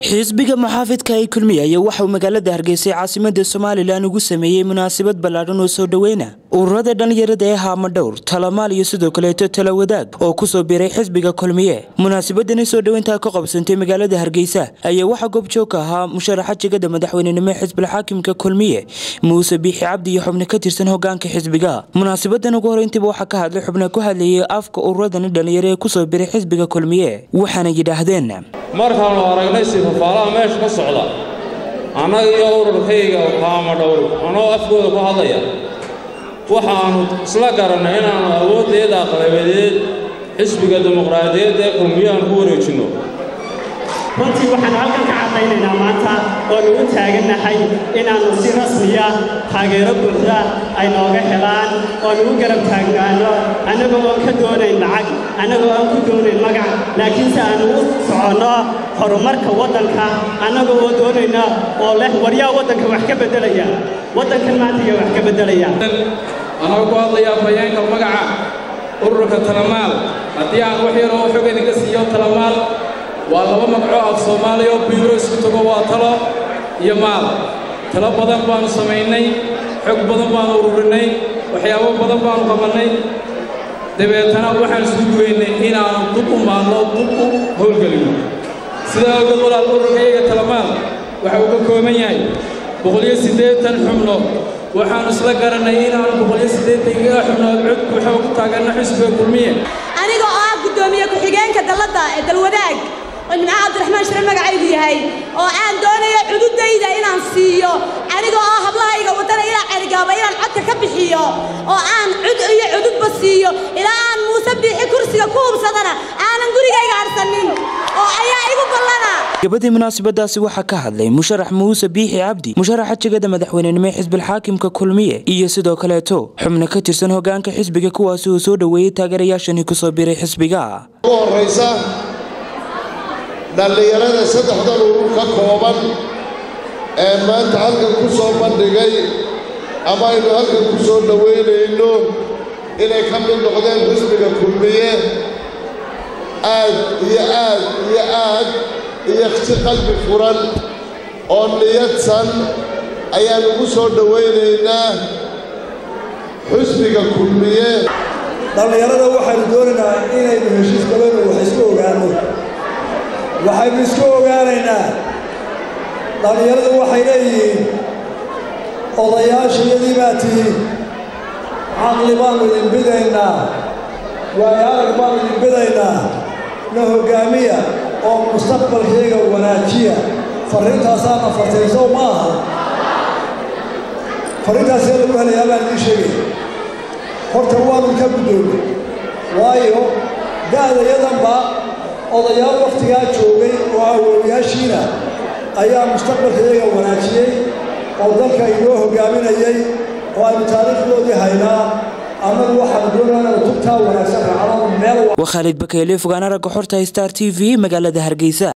xisbiga muxaafidka ee kulmiye ayaa waxauu magaalada hargeysa caasimada somalilan ugu sameeyey munaasabad ballaadhan oo soo dhoweyna ururada dhallinyarada ee haamadhowr talamaal iyo sidoo kaleeto tala wadaag oo kusoo biiray xisbiga kulmiye munaasabadani soo dhoweyntaa ka qabsantay magaalada hargeysa ayaa waxaa goobjoog ka ahaa musharaxa jegada madaxweynenimo ee xisbilxaakimka kulmiye muuse biixi cabdi iyo xubno ka tirsan hogaanka xisbiga munaasabadan ugu horeyntiiba waxaa ka hadlay xubno ku hadlayay afka ururadani dhallinyaro ee kusoo biiray xisbiga kulmiye waxaana yidhaahdeen markaannu aragnay sifafaalaha meesha ka socda annaga iyo ururkayga haamadhowr anoo afkooda ku hadlaya waxaannu isla garannay inaannu awooddeeda aqlabadeed xisbiga dimuqraadiyadd ee kulmiyahan ku wareejinno runtii waxaan halkan ka caddaynaynaa maanta oonu u taagannahay inaannu si rasmiya taageero buuxda ay nooga helaan oonu u garab taagnaano annagoo oon ka doonayn lacag annagoo aan ku doonayn magac laakiinse aannu u soconno horumarka waddanka annagoo oo doonayna oo leh waryaa waddanka wax ka beddelaya waddankan maantiga wax ka beddelaya anagoo ku hadlayaa fayeenka magaca ururka talamaal haddii aan wax yaroo xog idinka siiyo talamaal waa laba magacoo af soomaaliya oo biyuro isku tago waa talo iyo maal talo badan baannu samaynay xog badan baannu ururinay waxyaabo badan baannu qabannay dabeetana waxaan isku duwaynay inaannu dub u maalno dub u howlgelinno sidaa ogeed walaal ururkayaga talamaal waxa uu ka kooban yahay boqoliyo siddeetan xubnood waxaannu isla garannay inaannu boqoliyo siddeetankaga xubnood cod buuxa ugu taaganno xisbiga kulmiye aniga oo ah guddoomiye ku-xigeenka dalladda ee dalwadaag oo nimcaha cabdiraxmaan shire magacaygu yahay oo aan doonayo cududayda inaan siiyo aniga oo hablahayga waddana ilaa cergaaba inaan codka ka bixiyo oo aan cud iyo cududba siiyo ilaa aan muuse biixi kursiga ku hubsadana aanan gurigayga harsanin oo ayaa igu ballana gabadii munaasabadaasi waxaa ka hadlay musharax muuse biixi cabdi musharaxa jegada madaxweynenimo ee xisbilxaakimka kulmiye iyo sidoo kaleeto xubno ka tirsan hogaanka xisbiga kuwaasi uu soo dhoweeyey taageerayaashani kusoo biiray xisbiga ugu horraysa dhallinyarada saddexdan urur ka kooban ee maanta halkan ku soo bandhigay ama aynu halkan ku soo dhowaynayno inay ka mid noqdeen xisbiga kulmiye aad iyo aad iyo aad iyo si qalbi furan oo niyadsan ayaan ugu soo dhowaynaynaa xisbiga kulmiye dhallinyarada waxaynu doonaynaa inaynu heshiis galano wax isku ogaanno waxaynu isku ogaanaynaa dhallinyaradu waxay leeyihiin odayaashayadii baa tihiin caqli baannu idin bidaynaa waayo arag baannu idin bidaynaa na hoggaamiya oo mustaqbalkayga wanaajiya farriintaasaana fartayso ma aha farriintaasee lagu helayaa baan idiin sheegaya horta waanu ka guddoomay waayo da'dayadanba odayaal wakhtigaa joogay oo awoowayaashiina ayaa mustaqbalkayaga wanaajiyey oo dalka inoo hoggaaminayay oo aynu taariikhdoodii haynaa annagu waxaanu doonaa tubtaa wanaagsan raacno meel waa khaalid bakeyle fogaan aragga xorta star t v magaalada hargeysa